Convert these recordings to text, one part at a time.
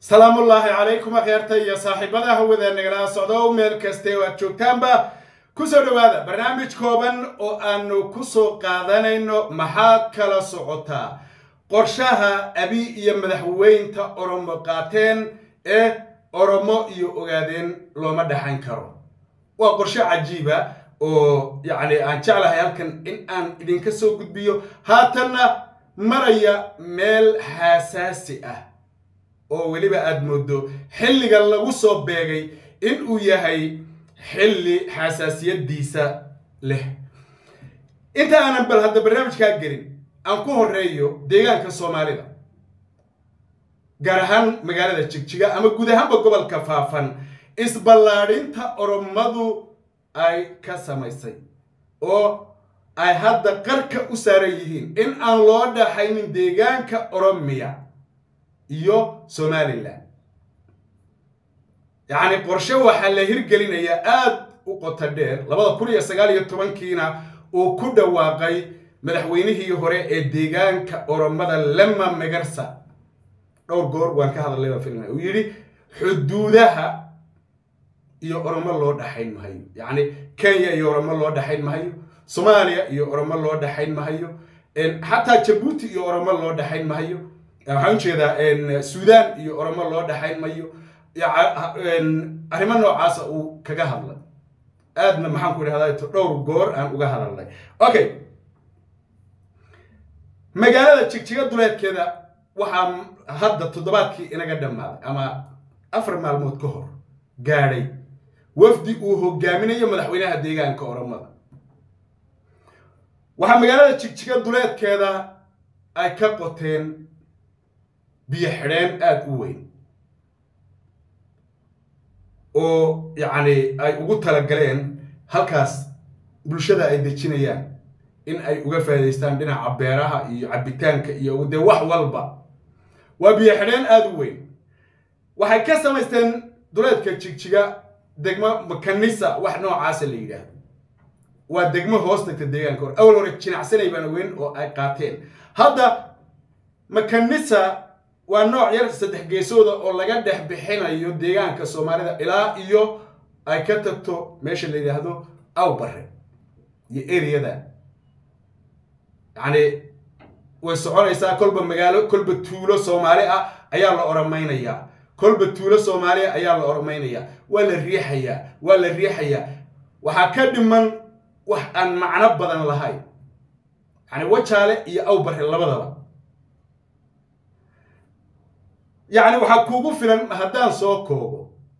salaamullaahi calaykum akheerta iyo saaxiibada hawada nagala socdo meel kaste oo aad joogtaanba kusoo dhowaada barnaamij kooban oo aanu kusoo qaadanayno maxaad kala socotaa qorshaha abi iyo madaxweynta oromo qaateen ee oromo iyo ogaadeen looma dhaxan karo waa qorshe cajiiba oo yacni aan jeclahay halkan in aan idinka soo gudbiyo haatanna maraya meel xaasaasi ah oo weliba aada moodo xilliga lagu soo beegay in uu yahay xilli xasaasiyadiisa leh inta aanan bal hadda barnaamijkaa gelin aan ku horeeyo deegaanka soomaalida gaar ahaan magaalada jigjiga ama guud ahaanba gobolka faafan isballaadhinta oromadu ay ka samaysay oo ay hadda qarka u saaran yihiin in aan loo dhaxaynin deegaanka oromiya iyo somalilan yacni qorshe waxaa la hirgelinayaa aada u qoto dheer labada kun iyo sagaal iyo tobankiina uu ku dhawaaqay madaxweynihii hore ee deegaanka oromada lema megarsa dhowr goor waan ka hadalay baa filmay uu yidhi xuduudaha iyo oromo loo dhaxayn mahayo yacni kenya iyo oromo loo dhaxayn mahayo soomaaliya iyo oromo loo dhaxayn mahayo xataa jabuuti iyo oromo loo dhaxayn mahayo waxaan ujeedaa suudaan iyo oromo loo dhaxayn mayo arrimo noocaasa uu kaga hadlay aadna maxaan ku idhahdaa dhowr goor aan uga hadalnay okay magaalada jigjiga duleedkeeda waxaa hadda toddobaadkii inaga dhammaaday ama afar maalmood ka hor gaadhay wafdi uu hogaaminayo madaxweynaha deegaanka oromada waxaa magaalada jigjiga duleedkeeda ay ka qoteen biyo xidheen aada u weyn oo yacni ay ugu talagaleen halkaas bulshada ay dejinayaan in ay uga faa'idaystaan dhinaca beeraha iyo cabbitaanka iyo dee wax walba waa biyo xidheen aada u weyn waxay ka samaysteen duleedka jigjiga degmo makanisa wax noocaasa la yidhaahdo waa degmo hoos tagta deegaanka hore awal hore jinacsanay baan ogeyn oo ay qaateen hadda makanisa waa nooc yar saddex geesooda oo laga dhex bixinayo deegaanka soomaalida ilaa iyo ay ka tagto meesha la yidhaahdo awbare iyo ereyada yacni way soconaysaa kolba magaalo kolba tuulo soomaali ah ayaa la oromaynayaa kolba tuulo soomaaliya ayaa la oromaynayaa waa la riixayaa waa la riixayaa waxaa ka dhiman wax aan macno badan lahayn yacni wajaale iyo awbare labadaba yacni waxaa kuugu filan haddaan soo koobo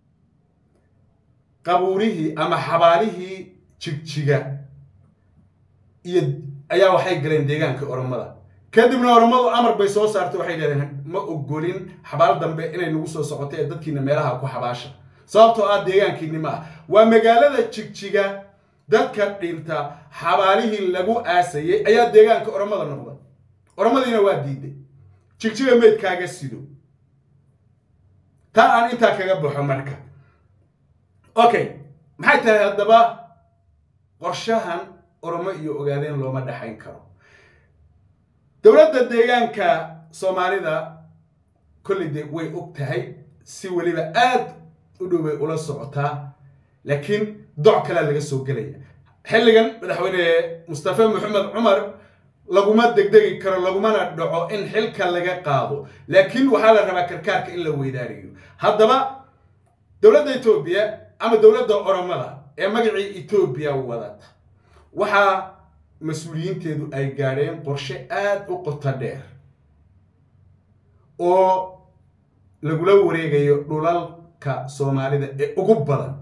qabuurihii ama xabaalihii jigjiga iyo ayaa waxay galeen deegaanka oromada kadibna oromadu amar bay soo saartay waxay dhahdeen ma ogolin xabaal dambe inay nagu soo socoto ee dadkiina meelaha ku xabaasha sababtoo ah deegaankiini ma ah waa magaalada jigjiga dadka dhinta xabaalihii lagu aasayay ayaa deegaanka oromada noqday oromadiina waa diiday jigjiga meydkaaga sido taa aan intaa kaga baxo marka okay maxay tahay haddaba qorshahan oromo iyo ogaadeen looma dhaxayn karo dowladda deegaanka soomaalida kolley de way og tahay si weliba aad u dhow bay ula socotaa laakiin doc kalea laga soo gelaya xilligan madaxweyne mustafe maxamed cumar laguma degdegi karo lagumana dhaco in xilka laga qaado laakiin waxaa la rabaa karkaarka in la weydaariyo haddaba dowladda etoobiya ama dowladda oromada ee magacii etoobiya wadata waxaa mas-uuliyiinteedu ay gaadheen qorshe aada u qoto dheer oo lagula wareegayo dhulalka soomaalida ee ugu badan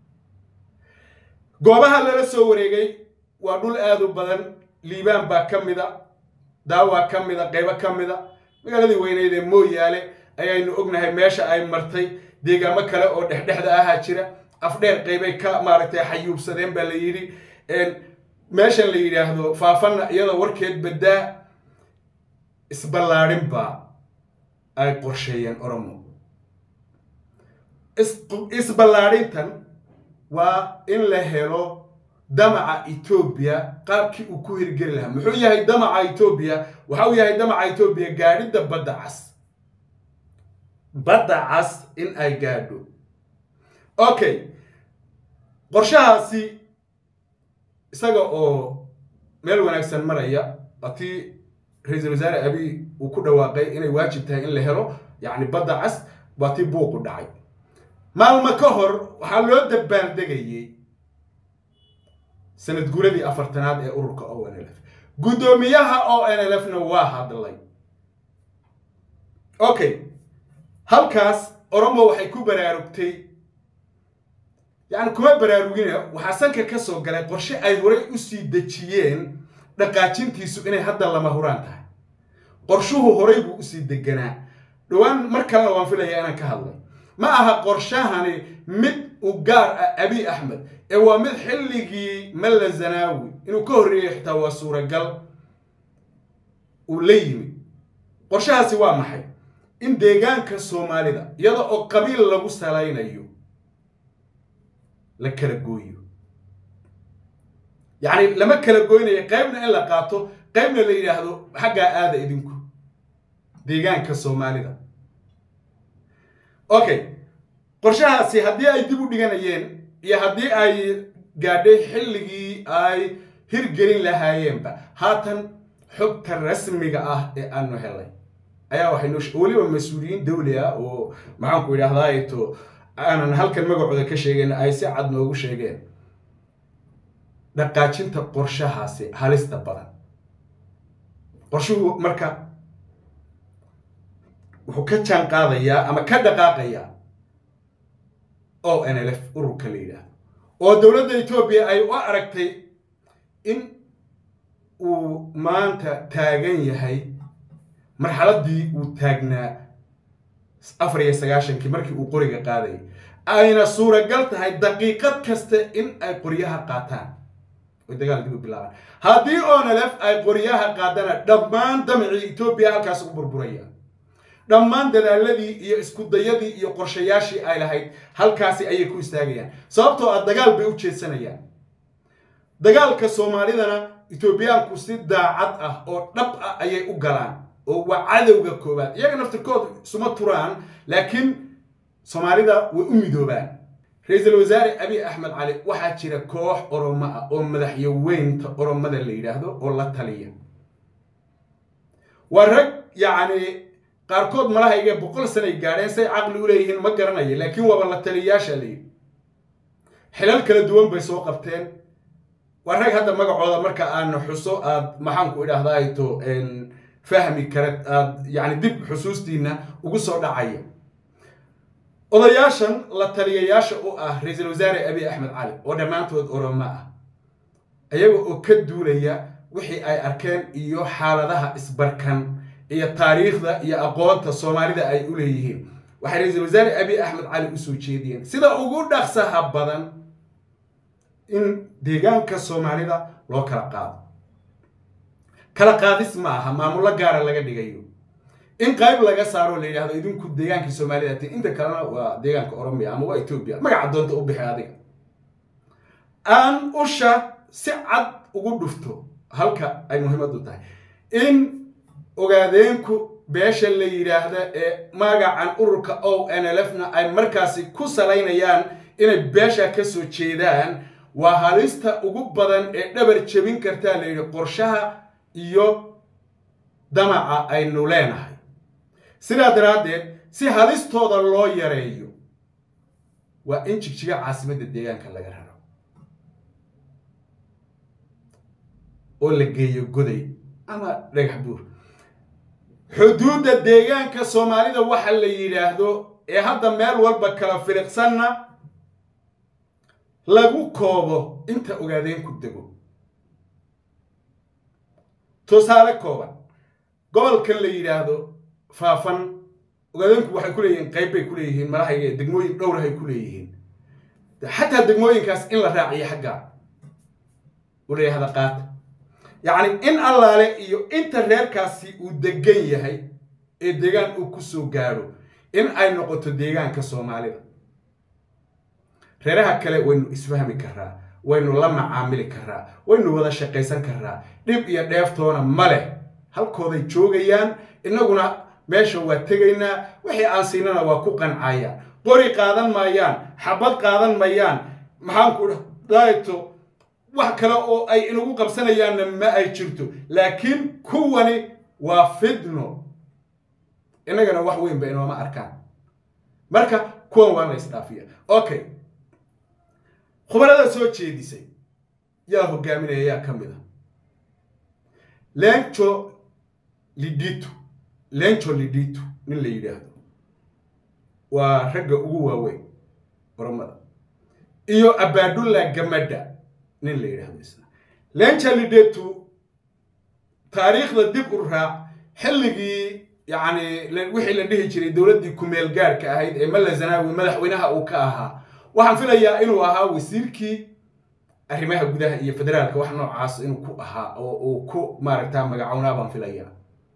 goobaha lala soo wareegay waa dhul aada u badan liibaan baa ka mida daawaa ka mida qaybo ka mida magaaladii weyneyd ee mooyaale ayaynu ognahay meesha ay martay deegaamo kale oo dhexdhexda ahaa jira afdheer qaybay ka maaragtay xayuubsadeen baa la yidhi meeshan la yidhaahdo faafanna iyadoo warkeed baddaa isballaadhin baa ay qorsheeyeen oromo isballaadhintan waa in la helo damaca etoobiya qaabkii uu ku hirgeli lahaa muxuu yahay damaca etoobiya waxa uu yahay damaca etoobiya gaadhidda badda cas badda cas in ay gaadho okay qorshahaasi isaga oo meel wanaagsan maraya atii ra-iisul wasaare abiy uu ku dhawaaqay inay waajib tahay in la helo yacni badda cas waa tii buuqu dhacay maalmo ka hor waxaa loo dabbaaldegayey sanad guuradii afartanaad ee ururka o n l f guddoomiyaha o n l f na waa hadlay okay halkaas oromo waxay ku baraarugtay yacni kuma baraarugina waxaa sanka ka soo galay qorshe ay horay u sii dejiyeen dhaqaajintiisu inay hadda lama huraan tahay qorshuhu horay buu usii deganaa dhowaan mar kalena waan filaya inaan ka hadlay ma aha qorshahani mid u gaar ah abiy axmed ee waa mid xilligii malla zanaawi inuu ka horreeyey xitaa waa suuragal uu la yimid qorshahaasi waa maxay in deegaanka soomaalida iyada oo qabiil lagu salaynayo la kala gooyo yacni lama kala goynayo qaybna in la qaato qaybna la yidhaahdo xaggaa aada idinku deegaanka soomaalida okay qorshahaasi haddii ay dib u dhiganayeen iyo haddii ay gaadhay xilligii ay hirgelin lahaayeenba haatan xogta rasmiga ah ee aanu helay ayaa waxay noo weliba mas-uuliyiin dawli ah oo maxaanku idhaahdaa to aanan halkan magacooda ka sheegeen ay si cad noogu sheegeen dhaqaajinta qorshahaasi halista badan qorshuhu marka wuxuu ka jaan qaadayaa ama ka dhaqaaqayaa o n l f ururka la yidhaahdo oo dowladda etoobiya ay u aragtay in uu maanta taagan yahay marxaladdii uu taagnaa afar iyo sagaashankii markii uu qoriga qaadayay ayna suuragal tahay daqiiqad kasta in ay qoryaha qaataan oy dagaal dib u bilaabaan haddii onlf ay qoryaha qaadana dhammaan damicii etoobiya halkaas u burburaya dhammaan dadaaladii iyo iskudayadii iyo qorshayaashii ay lahayd halkaasi ayay ku istaagayaan sababtoo ah dagaal bay u jeedsanayaan dagaalka soomaalidana etoobiyaanku si daacad ah oo dhab ah ayay u galaan oo waa cadowga koowaad iyaga naftirkooda isuma turaan laakiin soomaalida way u midoobaan ra-iisul wasaare abiy axmed cali waxaa jira koox oromo ah oo madaxyaweynta oromada la yidhaahdo oo la taliya waa rag yacni qaarkood malahayga boqol sanay gaadheen say caqli u leeyihiin ma garanayo laakiin waaba la taliyayaasha la yidhi xilal kala duwan bay soo qabteen waa rag hadda magacooda marka aan xuso aad maxaanku idhaahdaayto fahmi kara aad yani dib xusuustiina ugu soo dhacaya odayaashan la taliyayaasha u ah ra-iisul wasaare abiy axmed cali oo dhammaantood oromo ah ayaga oo ka duulaya wixii ay arkeen iyo xaaladaha isbarkan iyo taariikhda iyo aqoonta soomaalida ay u leeyihiin waxay ra-iisul wasaare abiy axmed cali usoo jeediyeen sida ugu dhaqsaha badan in deegaanka soomaalida loo kala qaado kala qaadis ma aha maamullo gaara laga dhigayo in qayb laga saaro la yidhahdo idinku deegaankii soomaalida ti inta kalena waa deegaanka oromiya ama waa etoobiya magaca doonta u bixi adiga aan usha si cad ugu dhufto halka ay muhiimadu tahay in ogaadeenku beesha la yidhaahda ee magacan ururka o n l f na ay markaasi ku salaynayaan inay beesha ka soo jeedaan waa halista ugu badan ee dhabar jebin kartaa la yidhi qorshaha iyo damaca aynu leenahay sidaa daraaddeed si halistooda loo yareeyo waa in jigjiga caasimadda deegaanka laga raro oo la geeyo goday ama dhagax buur xuduudda deegaanka soomaalida waxa la yidhaahdo ee hadda meel walba kala filiqsanna lagu koobo inta ogaadeen ku dego tusaale kooban gobolkan la yidhaahdo faafan ogaadeenku waxay ku leeyihiin qayb bay ku leeyihiin malahayga degmooyin dhowrahay ku leeyihiin xataa degmooyinkaas in la raaciyo xaggaa u la yidhahda qaata yacni in allaale iyo inta reerkaasi uu degan yahay ee deegaan uu ku soo gaadho in ay noqoto deegaanka soomaalida reeraha kale waynu isfahmi karaa waynu la macaamili karaa waynu wada shaqaysan karaa dhib iyo dheeftoona ma leh halkooday joogayaan innaguna meesha waa tegaynaa wixii aan siinana waa ku qancayaan qori qaadan maayaan xabad qaadan mayaan maxaan ku dhahayto wax kale oo ay inagu qabsanayaanna ma ay jirto laakiin kuwani waa fidno innagana wax weyn ba inooma arkaan marka kuwan waa la isdhaafiya okay khubarada soo jeedisay yaa hogaaminaya yaa ka mid a lenco lidito lenco lidito nin la yidhaahdo waa ragga ugu waaweyn oromada iyo abadulla gamadha nin la yidhaahdo isna lenca lidetu taariikhda dib u raac xilligii yacni wixii la dhihi jiray dowladdii kumeel gaarhka ahayd ee malla zanaawi madaxweynaha uu ka ahaa waxaan filayaa inuu ahaa wasiirkii arrimaha gudaha iyo federaalka wax noocaas inuu ku ahaa oo uu ku maaragtaa magacownaa baan filayaa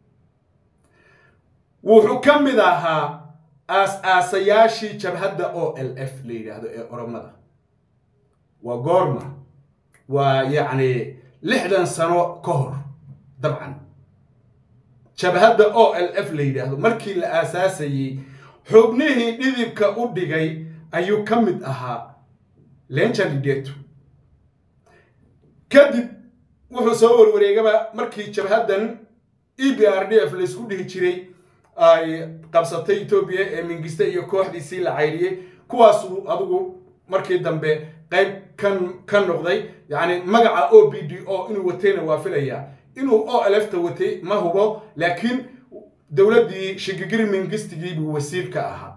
wuxuu ka mid ahaa aas-aasayaashii jabhadda o l f la yidhaahdo ee oromada waa goorma waa yacni lixdan sano ka hor dabcan jabhadda o l f la yidhaahdo markii la aasaasayey xubnihii dhidibka u dhigay ayuu ka mid ahaa lenjalideto kadib wuxuu soo warwareegaba markii jabhaddan e b r d f laysku dhihi jiray ay qabsatay etoobiya ee mingiste iyo kooxdiisii la caydhiyey kuwaasuu adigu markii dambe qayb kan ka noqday yacni magaca o b d o inuu watayna waa filayaa inuu o l f ta watay ma hubo laakiin dowladdii shigigiri mingistigii buu wasiir ka ahaa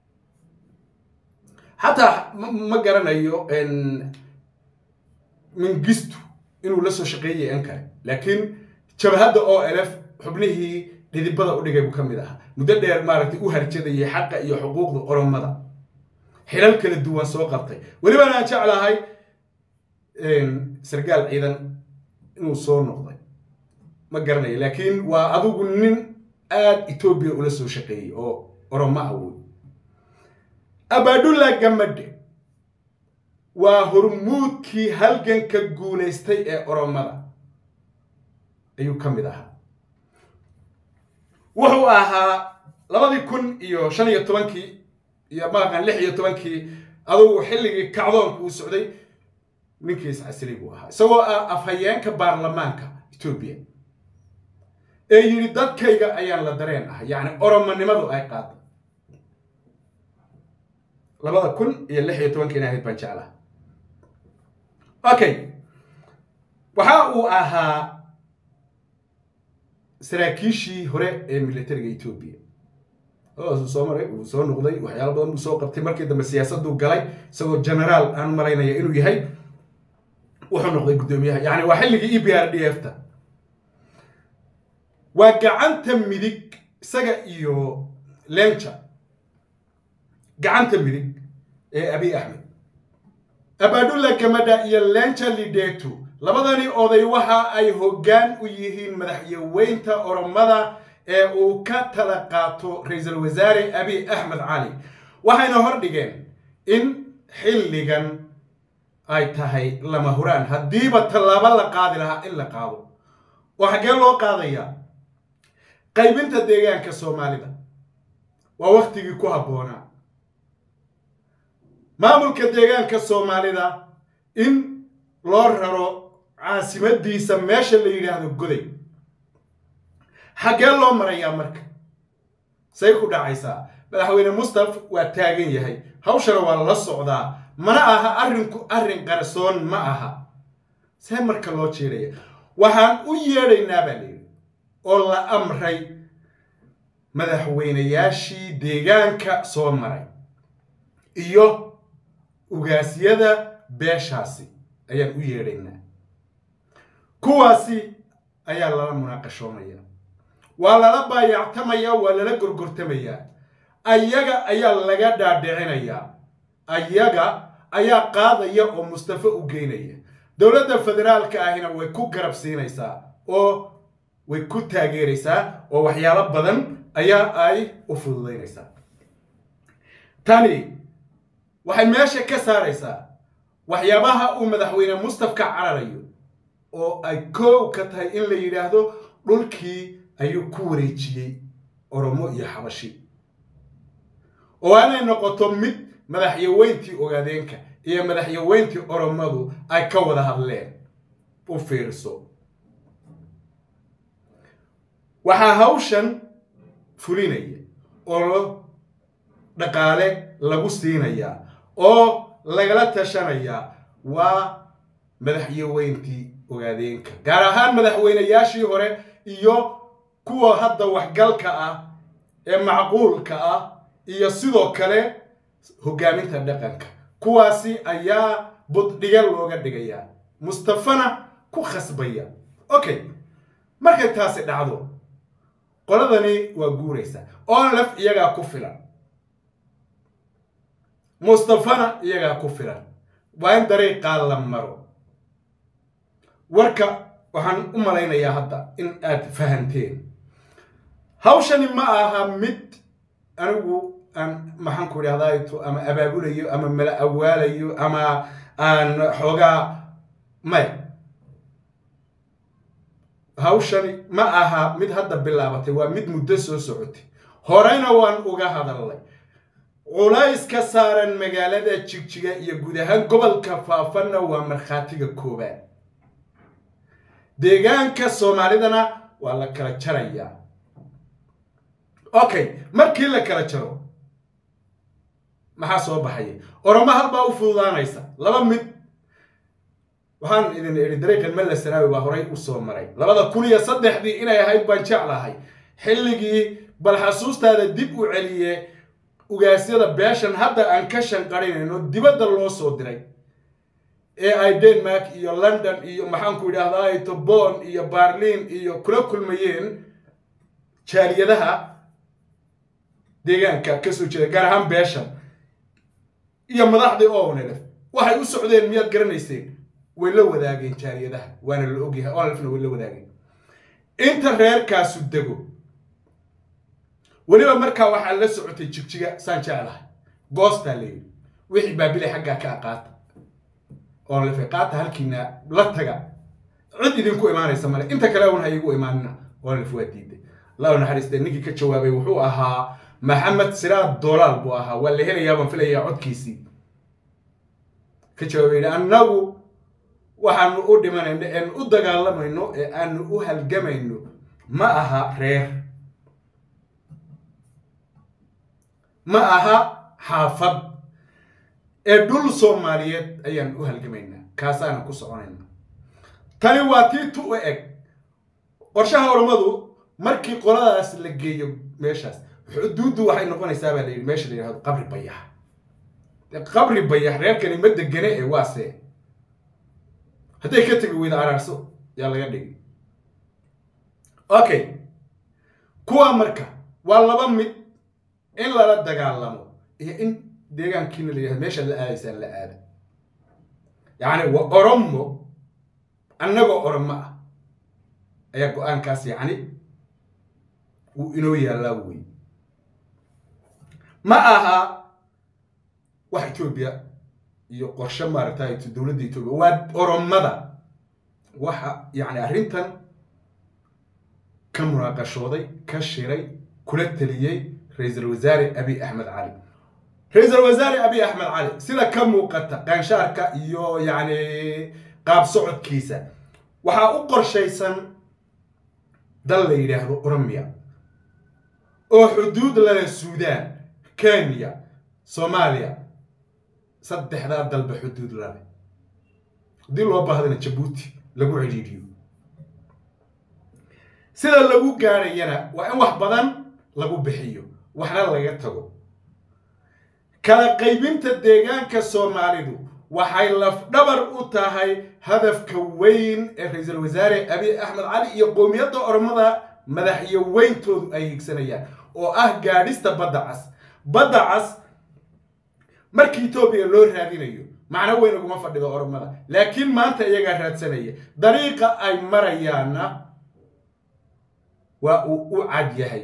xataa ma garanayo mingistu inuu la soo shaqeeyay an kale laakiin jabhadda o l f xubnihii dhidibada u dhigay buu ka mid ahaa muddo dheer maaragtay u harjadayay xaqa iyo xuquuqda oromada xilal kala duwan soo qabtay welibana aan jeclahay sargaal ciidan inuu soo noqday ma garanayo laakiin waa adigu nin aada etoobiya ula soo shaqeeyey oo oromo awood abadulla gamadhe waa hormuudkii halganka guulaystay ee oromada ayuu ka mid ahaa wuxuu ahaa labadii kun iyo shan iyo tobankii iyo maaqan lix iyo tobankii adugu xilligii kacdoonka uu socday ninkiis casri buu ahaa isagoo ah afhayeenka baarlamaanka etoobiya ee yidhi dadkayga ayaan la dareen ahay yacni oromonimadu ay qaada labada kun iyo lix iyo tobankiina ahayd baan jeclaha okay waxa uu ahaa saraakiishii hore ee militariga etoobiya uu soo maray uu soo noqday waxyaalo badan buu soo qabtay markii dambe siyaasaduu galay isagoo generaal aan malaynaya inuu yahay wuxuu noqday guddoomiyaha yani waa xilligii e b r d f ta waa gacanta midig isaga iyo lenca gacanta midig ee abiy axmed abadulla gamadha iyo lenca lidetu labadani oday waxa ay hoggaan u yihiin madaxyaweynta oromada ee uu ka tala qaato ra-iisul wasaare abiy axmed cali waxayna hor dhigeen in xilligan ay tahay lama huraan haddiiba tallaabo la qaadi lahaa in la qaado oo xaggee loo qaadayaa qaybinta deegaanka soomaalida waa waktigii ku habboonaa maamulka deegaanka soomaalida in loo raro caasimadiisa meesha la yidhaahdo goday xaggee loo marayaa marka say ku dhacaysaa madaxweyne mustaf waa taagan yahay hawshana waa la socdaa mana aha arrinku arrin qarsoon ma aha see marka loo jeedhaya waxaan u yeedhaynaa baa layidhi oo la amray madaxweynayaashii deegaanka soo maray iyo ugaasyada beeshaasi ayaan u yeedhaynaa kuwaasi ayaa lala munaaqashoonaya waa lala baayactamayaa waa lala gorgortamayaa ayaga ayaa laga dhaadhicinayaa ayaga ayaa qaadaya oo mustafe u geynaya dowladda federaalka ahina way ku garab siinaysaa oo way ku taageeraysaa oo waxyaalo badan ayaa ay u fududaynaysaa tani waxay meesha ka saaraysaa waxyaabaha uu madaxweyne mustaf ka cararayo oo ay koow ka tahay in la yidhaahdo dhulkii ayuu ku wareejiyey oromo iyo xabashi oo inay noqoto mid madaxyaweyntii ogaadeenka iyo madaxyaweyntii oromadu ay ka wada hadleen u fiirso waxaa hawshan fulinaya oo dhaqaale lagu siinayaa oo lagala tashanayaa waa madaxyaweyntii ogaadeenka gaar ahaan madaxweynayaashii hore iyo kuwa hadda waxgalka ah ee macquulka ah iyo sidoo kale hoggaaminta dhaqanka kuwaasi ayaa buddhiga looga dhigayaa mustafana ku khasbaya okay markay taasi dhacdo qoladani waa guuraysa onlef iyagaa ku filan mustafana iyagaa ku filan waa in dariiqaa la maro warka waxaan u malaynayaa hadda in aad fahanteen hawshani ma aha mid anigu aan maxaan ku idhahdaa ama abaabulayo ama mala awaalayo ama aan xoogaa maya hawshani ma aha mid hadda bilaabatay waa mid muddo soo socotay horeyna waan uga hadalnay culays ka saaran magaalada jigjiga iyo guud ahaan gobolka faafanna waa markhaatiga koobaad deegaanka soomaalidana waa la kala jarayaa okay markii la kala jaro maxaa soo baxaya oromo halbaa u fududaanaysa laba mid waxaan idin idhi dariiqan malla sanaawi baa horay u soo maray labada kun iyo saddexdii inay ahayd baan jeclahay xilligii bal xasuustaada dib u celiye ugaasyada beeshan hadda aan ka shanqarinayno dibadda loo soo diray ee ay denmark iyo london iyo maxaanku idhahdaa tobon iyo barlin iyo kula kulmayeen jaaliyadaha deegaanka kasoo jeeda gaar ahaan beeshan iyo madaxdii onlf waxay u socdeen miyaad garanayseen way la wadaageen jaaliyadaha waana la ogyahay onlfna way la wadaageen inta reerkaasu dego weliba markaa waxaa la socotay jigjiga saan jeclahay goostaa layidhi wixii baabilay xaggaa ka aqaata onlf qaata halkiina la taga cid idinku imaanaysa male inta kale un ha igu imaanina onlf waa diiday la naxariiste ninkii ka jawaabay wuxuu ahaa maxamed siraad dolaal buu ahaa waa la helayaa baan filayaa codkiisii ka jawaabay yidhi annagu waxaanu u dhimanayno eanu u dagaalamayno ee aanu u halgamayno ma aha reer ma aha xaafad ee dhul soomaaliyeed ayaan u halgamaynaa kaasaanan ku soconayna tani waa tii tu u eg qorshaha ormadu markii qoladaas la geeyo meeshaas xuduuddu waxay noqonaysaa baa la yidhi meesha la yidhahdo qabri bayax qabri bayax reerkani ma degane ee waase hadday ka tegi weyda araarso yaa laga dhigi okay kuwa marka waa laba mid in lala dagaalamo iyo in deegaankiina la yidhahdo meeshaad la aadaysaan la aada yacni waa oromo annagoo oromo ah ayaa go-aankaas yacni wuu inoo yaallaa wey ma aha wax etoobiya iyo qorshe maaragtay dowladda etoobiya waa oromada waxa yacni arrintan ka munaaqashooday ka shiray kula teliyey ra-iisul wasaare abiy axmed cali ra-iisul wasaare abiy axmed cali sida ka muuqata qaanshaarka iyo yacni qaab socodkiisa waxaa u qorshaysan dal la yidhaahdo oromiya oo xuduud lale suudaan kenya soomaaliya saddexdaa dalba xuduud lale haddii loo baahdana jabuuti lagu cidhiidhiyo sida lagu gaadhayana waa in wax badan lagu bixiyo waxna laga tago kala qaybinta deegaanka soomaalidu waxay lafdhabar u tahay hadafka weyn ee ra-iisul wasaare abiy axmed cali iyo qowmiyadda oromada madaxyaweyntoodu ay higsanayaan oo ah gaadhista badda cas badda cas markii etoobiya loo raadinayo macno weyn uguma fadhido oromada laakiin maanta iyagaa raadsanaya dariiqa ay marayaanna waa uu u cad yahay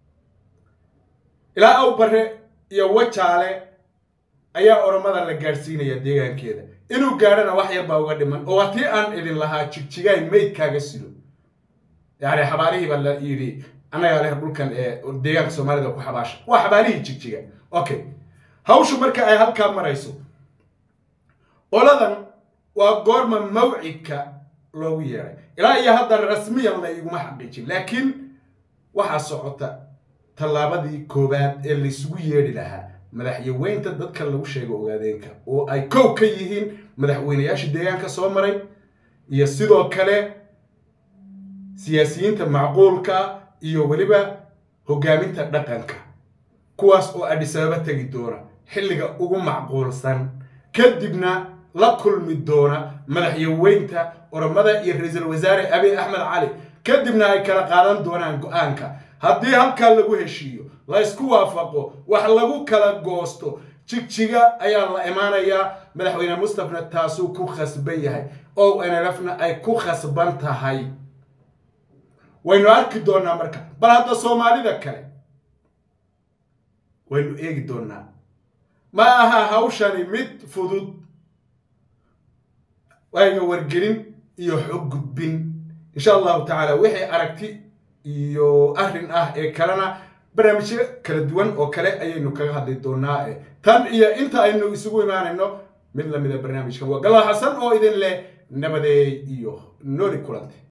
ilaa aw bare iyo wajaale ayaa oromada la gaadhsiinaya deegaankeeda inuu gaadhana wax yar baa uga dhiman oo waa tii aan idin lahaa jigjigaay maydkaaga sido yacni xabaarihii baa la yidhi annagaa leh dhulkan ee deegaanka soomaalida ku xabaasha waa xabaalihii jigjiga okay hawshu marka ay halkaa marayso qoladan waa goorma mawcidka loogu yeeray ilaa iyo hadda rasmiyan la iguma xaqiijin laakiin waxaa socota tallaabadii koowaad ee laysugu yeedhi lahaa madaxyaweynta dadka lagu sheego ogaadeenka oo ay kow ka yihiin madaxweynayaasha deegaanka soo maray iyo sidoo kale siyaasiyiinta macquulka iyo weliba hogaaminta dhaqanka kuwaas oo adhisababa tegi doona xilliga ugu macquulsan kadibna la kulmi doona madaxyaweynta oromada iyo ra-iisul wasaare abiy axmed cali kadibna ay kala qaadan doonaan go-aanka haddii halkaa lagu heshiiyo la ysku waafaqo wax lagu kala goosto jigjiga ayaa la imaanayaa madaxweyne mustafna taasuu ku khasban yahay o nlfna ay ku khasban tahay waynu arki doonaa marka bal hadda soomaalida kale waynu eegi doonaa ma aha hawshani mid fudud waaga wargelin iyo xog gudbin insha allahu tacaala wixii aragti iyo arrin ah ee kalena barnaamijyo kala duwan oo kale ayaynu kaga hadli doonaa tan iyo inta aynu isugu imaanayno mid lamida barnaamijkan waa galla xasan oo idin leh nabadeey iyo nooli kulante